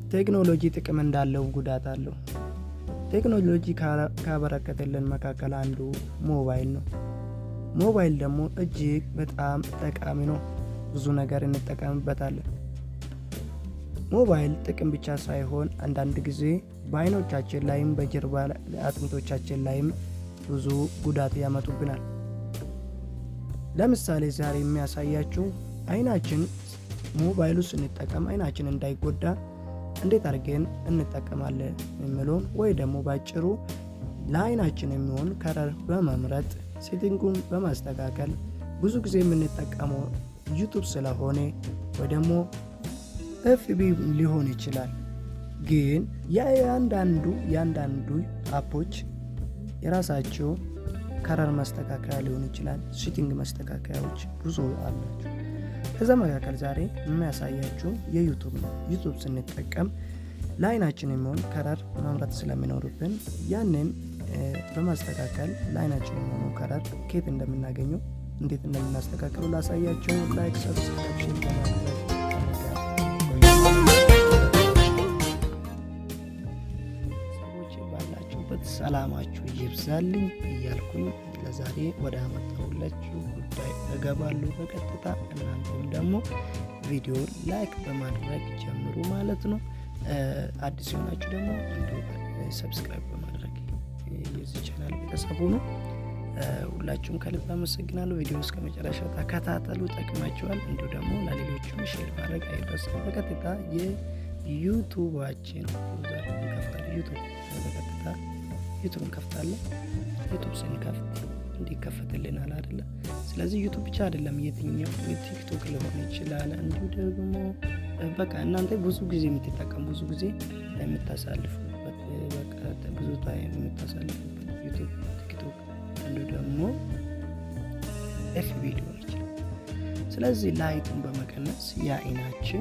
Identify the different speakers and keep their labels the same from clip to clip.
Speaker 1: ቴክኖሎጂ ጥቅም እንዳለው ጉዳት አለው። ቴክኖሎጂ ካበረከተልን መካከል አንዱ ሞባይል ነው። ሞባይል ደግሞ እጅግ በጣም ጠቃሚ ነው። ብዙ ነገር እንጠቀምበታለን። ሞባይል ጥቅም ብቻ ሳይሆን አንዳንድ ጊዜ በአይኖቻችን ላይም በጀርባ አጥንቶቻችን ላይም ብዙ ጉዳት ያመጡብናል። ለምሳሌ ዛሬ የሚያሳያችሁ አይናችን ሞባይሉ ስንጠቀም አይናችን እንዳይጎዳ እንዴት አድርገን እንጠቀማለን የሚለውን ወይ ደግሞ ባጭሩ ለአይናችን የሚሆን ከረር በመምረጥ ሴቲንጉን በማስተካከል ብዙ ጊዜ የምንጠቀመው ዩቱብ ስለሆነ ወይ ደግሞ ኤፍቢ ሊሆን ይችላል። ግን የአንዳንዱ የአንዳንዱ አፖች የራሳቸው ከረር ማስተካከያ ሊሆን ይችላል። ሴቲንግ ማስተካከያዎች ብዙ አላቸው። ከዛ መካከል ዛሬ የሚያሳያችሁ የዩቱብ ነው። ዩቱብ ስንጠቀም ለአይናችን የሚሆን ከረር መምረጥ ስለሚኖርብን ያንን በማስተካከል ለአይናችን የሚሆኑ ከረር ኬት እንደምናገኘው እንዴት እንደምናስተካክሉ ላሳያቸው። ላይክ፣ ሰብስክሪፕሽን በማድረግ ሰዎች ባላችሁበት ሰላማችሁ ይብዛልኝ እያልኩኝ ለዛሬ ወደ አመጣሁላችሁ ጉዳይ እገባለሁ በቀጥታ። እናንተም ደግሞ ቪዲዮ ላይክ በማድረግ ጀምሩ ማለት ነው። አዲስ የሆናችሁ ደግሞ እንዲሁ ሰብስክራይብ በማድረግ የዚህ ቻናል ቤተሰቡ ነው። ሁላችሁም ከልብ አመሰግናለሁ። ቪዲዮ እስከ መጨረሻ ተከታተሉ፣ ጠቅማችኋል። እንዲሁ ደግሞ ለሌሎችም ሼር ማድረግ አይረሳም። በቀጥታ የዩቱባችን ዩዘር እንከፍታለን። ዩቱብ በቀጥታ ዩቱብ እንከፍታለን። ዩቱብ ስንከፍት እንዲከፈትልናል አይደለ? ስለዚህ ዩቱብ ብቻ አይደለም፣ የትኛው ቲክቶክ ሊሆን ይችላል። እንዲሁ ደግሞ በቃ እናንተ ብዙ ጊዜ የምትጠቀሙ ብዙ ጊዜ የምታሳልፉበት በቃ ብዙ ታይም የምታሳልፉበት ዩቱብ፣ ቲክቶክ እንዲሁ ደግሞ ኤፍቢ ሊሆን ይችላል። ስለዚህ ላይቱን በመቀነስ የአይናችን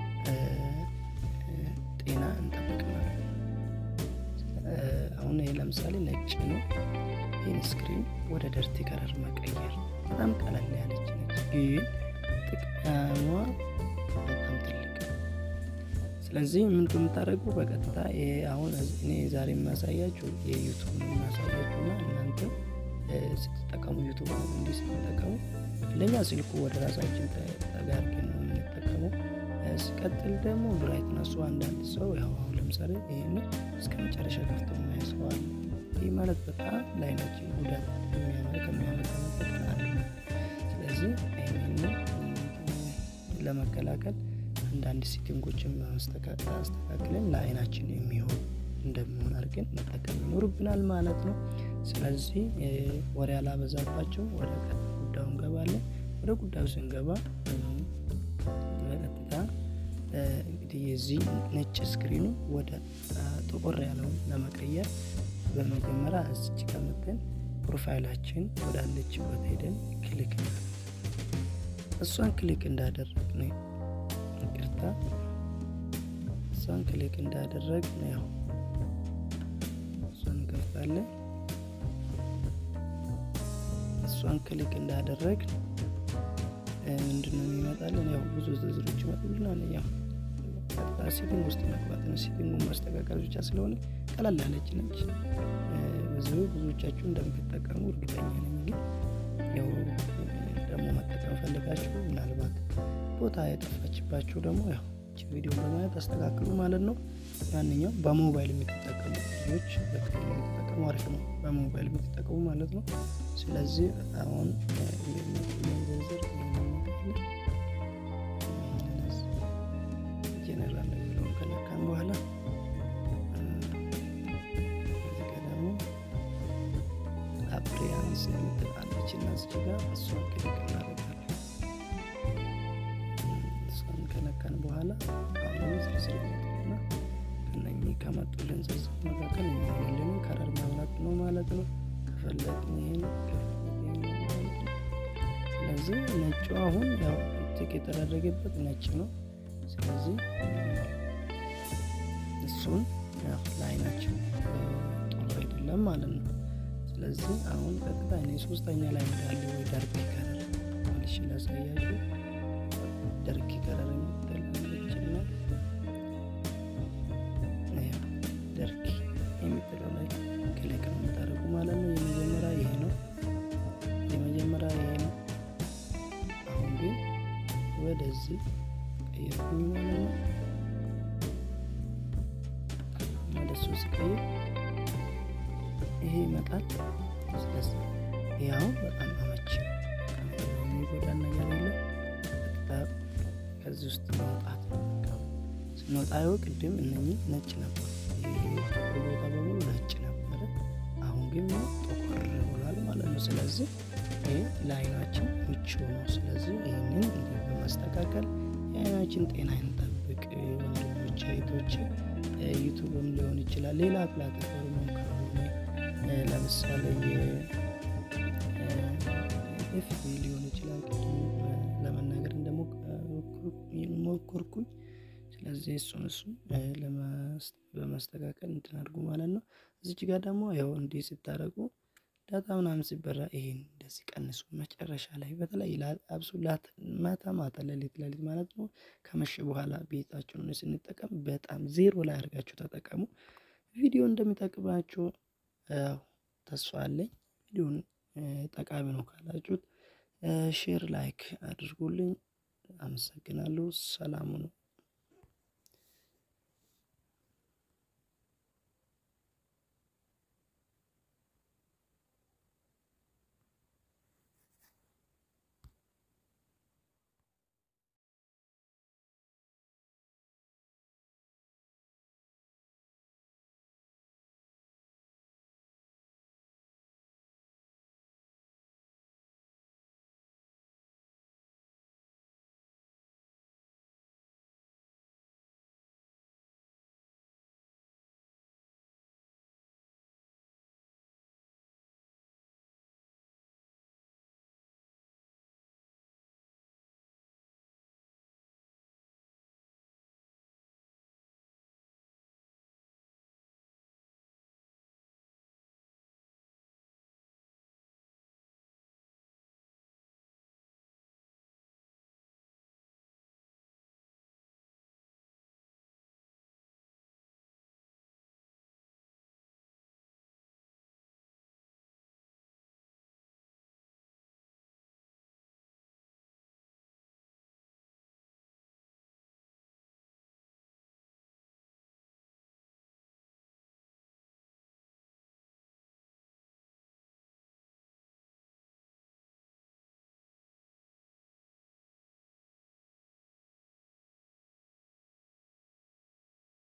Speaker 1: ጤና እንጠብቅ ማለት ነው። አሁን ይህ ለምሳሌ ነጭ ነው። ይህን ስክሪን ወደ ደርቲ ከለር መቀየር በጣም ቀለል ያለች ነች፣ ግን ጥቅሟ በጣም ትልቅ። ስለዚህ ምን የምታደርጉ በቀጥታ አሁን እኔ ዛሬ የማሳያችሁ የዩቱብ ነው የማሳያችሁ እና እናንተ ስትጠቀሙ ዩቱብ እንዲህ ስትጠቀሙ ለእኛ ስልኩ ወደ ራሳችን ተጋርገን ነው የምንጠቀመው። ሲቀጥል ደግሞ ብራይትነሱ አንዳንድ ሰው ያው አሁን ለምሳሌ ይህን እስከ መጨረሻ ከፍቶ ማያስዋል ይህ ማለት በጣም ለአይናችን ጉዳት ከሚያመጣ ነገር አንዱ ነው። ስለዚህ ይህንን ለመከላከል አንዳንድ ሴቲንጎችን አስተካክለን ለአይናችን የሚሆን እንደሚሆን አድርገን መጠቀም ይኖርብናል ማለት ነው። ስለዚህ ወሬ አላበዛባቸው፣ ወደ ጉዳዩ እንገባለን። ወደ ጉዳዩ ስንገባ በቀጥታ እንግዲህ የዚህ ነጭ ስክሪኑ ወደ ጥቁር ያለውን ለመቀየር በመጀመሪያ እዚች ከምትን ፕሮፋይላችን ወዳለችበት ሄደን ክሊክ እሷን ክሊክ እንዳደረግን ይቅርታ፣ እሷን ክሊክ እንዳደረግን ያው እሷን እንከፍታለን። እሷን ክሊክ እንዳደረግን ምንድነው የሚመጣልን? ያው ብዙ ዝርዝሮች ይመጡልናል። ያው ቀጥታ ሴቲንግ ውስጥ መግባት ነው። ሴቲንጉን ማስተካከል ብቻ ስለሆነ ቀላል ያለች ነች። በዚሁ ብዙዎቻችሁ እንደምትጠቀሙ እርግጠኛ ነኝ። ግን ያው ደግሞ መጠቀም ፈልጋችሁ ምናልባት ቦታ የጠፋችባችሁ ደግሞ ያው ቪዲዮ በማየት አስተካክሉ ማለት ነው። ማንኛውም በሞባይል የምትጠቀሙ ልጆች በተለይ የምትጠቀሙ አሪፍ ነው፣ በሞባይል የምትጠቀሙ ማለት ነው። ስለዚህ አሁን ዝርዝር ጀነራል የሚለውን ከነካን በኋላ ደግሞ አፕሪያንስ የምትላለች እና እዚህ ጋር እሷን ክሊክ እናደርጋለን። እሷን ከነካን በኋላ አሁን ዝርዝር ይመጡልና ከነኚህ ከመጡልን ዝርዝር መካከል የሚሆንልን ከረር መምረጥ ነው ማለት ነው። ከፈለግን ይህን ስለዚህ ነጩ አሁን ያው ቲክ የተደረገበት ነጭ ነው። ስለዚህ እሱን ለአይናችን ጥሩ አይደለም ማለት ነው። ስለዚህ አሁን ቀጥታ እኔ ሶስተኛ ላይ ያለ ወይ ዳርክ ከለር መልሽ ላሳያችሁ። ዳርክ ከለር የምትላለችና ወደዚህ ቀየርኩኝ ማለት ነው። ወደሱ ሲቀይር ይሄ ይመጣል። ስለዚህ ይህ አሁን በጣም አመቺ የሚጎዳን ነገር የለም። በጣም ከዚህ ውስጥ መውጣት ስንወጣ ይኸው ቅድም እነኚህ ነጭ ነበር፣ ጥቁር ቦታ በሙሉ ነጭ ነበረ። አሁን ግን ጥቁር ብሏል ማለት ነው። ስለዚህ ይህ ለአይናችን ምቹ ነው። ስለዚህ ይህንን እንዲህ በማስተካከል የአይናችን ጤና እንጠብቅ። ወንድሞች እህቶች፣ ዩቱብም ሊሆን ይችላል ሌላ ፕላትፎርምም ከሆነ ለምሳሌ ኤፍቢ ሊሆን ይችላል። ቅድም ለመናገር እንደሞከርኩኝ ስለዚህ እሱን እሱን በማስተካከል እንትን አድርጉ ማለት ነው። እዚች ጋር ደግሞ ያው እንዲህ ስታደርጉ ዳታ ምናምን ሲበራ ይሄን እንደዚህ ቀንሱ። መጨረሻ ላይ በተለይ አብሶ ማታ ማታ ሌሊት ሌሊት ማለት ነው ከመሸ በኋላ ቤታችሁን ስንጠቀም በጣም ዜሮ ላይ አድርጋችሁ ተጠቀሙ። ቪዲዮ እንደሚጠቅማችሁ ተስፋ አለኝ። ቪዲዮን ጠቃሚ ነው ካላችሁት ሼር ላይክ አድርጉልኝ። አመሰግናለሁ። ሰላሙ ነው።